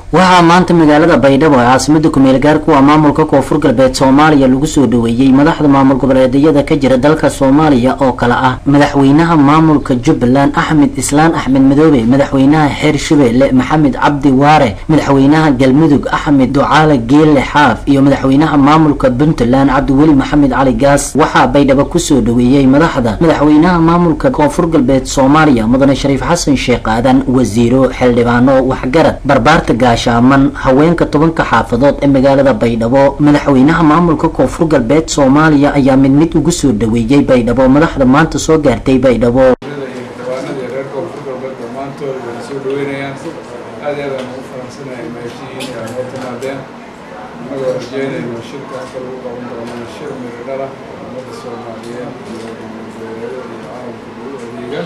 waxaa maanta magaalada baydhabo ee caasimada kumeel gaarku ah maamulka koonfur galbeed soomaaliya lagu soo dhaweeyey madaxda maamul goboleedyada ka jira dalka soomaaliya oo kale ah madaxweynaha maamulka jubbaland axmed islaan axmed madoobe madaxweynaha xeer shabeelle maxamed cabdi waare madaxweynaha galmudug axmed ducaale geelle xaaf iyo madaxweynaha maamulka puntland cabdiweli maxamed cali gaas waxaa baydhabo kusoo dhaweeyey madaxda madaxweynaha maamulka koonfur galbeed soomaaliya mudane shariif xasan sheekh aadan wasiiro xildhibaano waxgarad barbaarta gaashaaman haweenka tobanka xaafadood ee magaalada baydhabo madaxweynaha maamulka koonfur galbeed soomaaliya ayaa mid mid ugu soo dhaweeyey baydhabo madaxda maanta soo gaartay baydhabo xildhibaanadii reer koonfur galbeed dhammaantood way soo dhaweynayaan aad iyo aad aan ugu faraxsanahay mahadsiyiin aa noo timaadeen annagoo rajeynayno shirka halka lagu qaban doono shir miradhala ummadda soomaaliyeed iyo goboleedyada iyo caalamka lagu adeega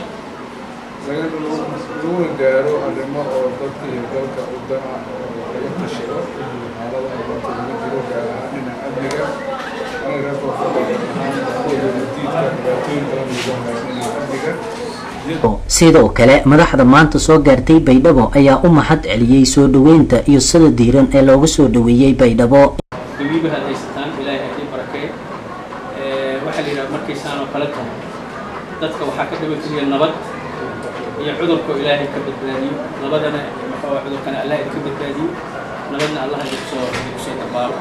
laguna gaaro arrimo oo dadka iyo dalka u dana oo laga tashado xaaladaha maanta laga jiro gaar ahaan dhinaca amniga anaga reer koonfur galbeed ahaan kuwa diidka dhibaatooyin badan ugu haysan dhinaca amniga sidoo kale madaxda maanta soo gaartay baydhabo ayaa u mahad celiyey soo dhaweynta iyo sida diiran ee looga soo dhaweeyey baydhabo dawiiba had haysataan ilaahay haddii barakeey waxaa la yidhaha markaysaan oo kale tahay dadka waxaa ka dhiban keliya nabad iyo cudurkoo ilaahay ka badbaadiyo nabadana maxaa cudurkana allah ka badbaadiyo nabadna allah kusoo kusoo dabaalo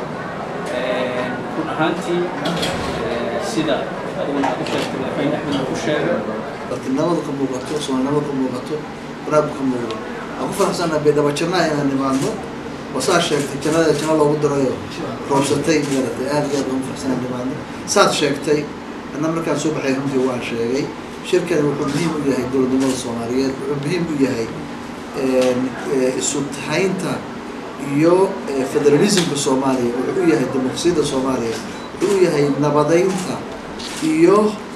run ahaantii sida adiguna aad u sheegtay madaxweyne axmed uu sheegay laakiin nabadu ka muuqato soomaalinimadu ka muuqato wanaaggu ka muuqdo waan ku faraxsannaha baydhabo jannaha inaan nimaadno oo saa sheegtay jannada janno loogu darayo roobsatay maaragtay aad iyo aad ugu faraxsanaa nimaadno saad sheegtay anna markaan soo baxay runtii waan sheegay shirkani wuxuu muhiim u yahay dowladnimada soomaaliyeed wuxuu muhiim u yahay isu tahaynta iyo federalismka soomaaliya wuxuu u yahay dimuqsiyadda soomaaliya wuxuu u yahay nabadaynta iyo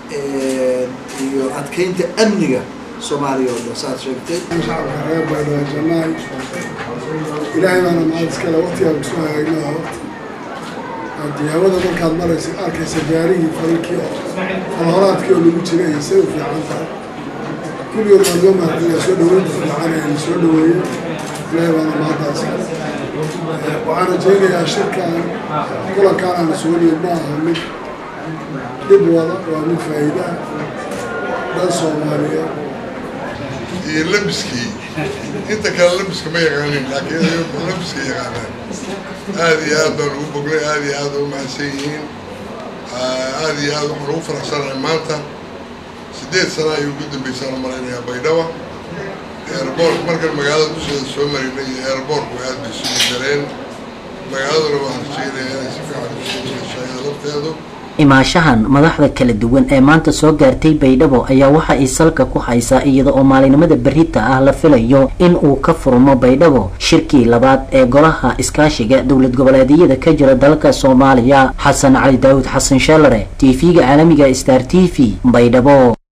iyo adkeynta amniga soomaaliya oo dhan saad sheegtay shacabka reer baydhabo jannaay ilaahay baana mahad iskale waqtigaan kusoo hagaagnaha waqti haddii hawada markaad maraysa arkaysa gaarigii farinkii oo falhoraadkii oo lagu jiray iyo say u fiican tahay kulligood waan loo mahadcelinayaa soo dhaweynta fiican ee la soo dhaweeyey ilaahay baana mahaddaas waxaan rajaynayaa shirkan kulankaan aan isugu nimid ma aha mid dhib wada waa mid faa'iida ah dad soomaaliyeed iyo labiskii inta kale labiska ma yaqaanin laakiin labiska yaqaanaan aad iyo aad baan ugu bognay aad iyo aad u mahadsan yihiin aad iyo aad waxaan ugu faraxsanahay maanta siddeed sana ayuu ugu dambeysaan u malaynayaa baydhaba airboort markan magaalada dusheeda soo marinay iyo airboortku aad bay isugu dareen magaaladuna waxaan rajeynayaa inay si fiican usoo wadashayada lafteedu imaashahan madaxda kala duwan ee maanta soo gaartay baydhabo ayaa waxa ay salka ku haysaa iyada oo maalinimada berita ah la filayo in uu ka furmo baydhabo shirkii labaad ee golaha iskaashiga dowlad goboleedyada ka jira dalka soomaaliya xasan cali daawud xasan sheelare t v-ga caalamiga star t v baydhabo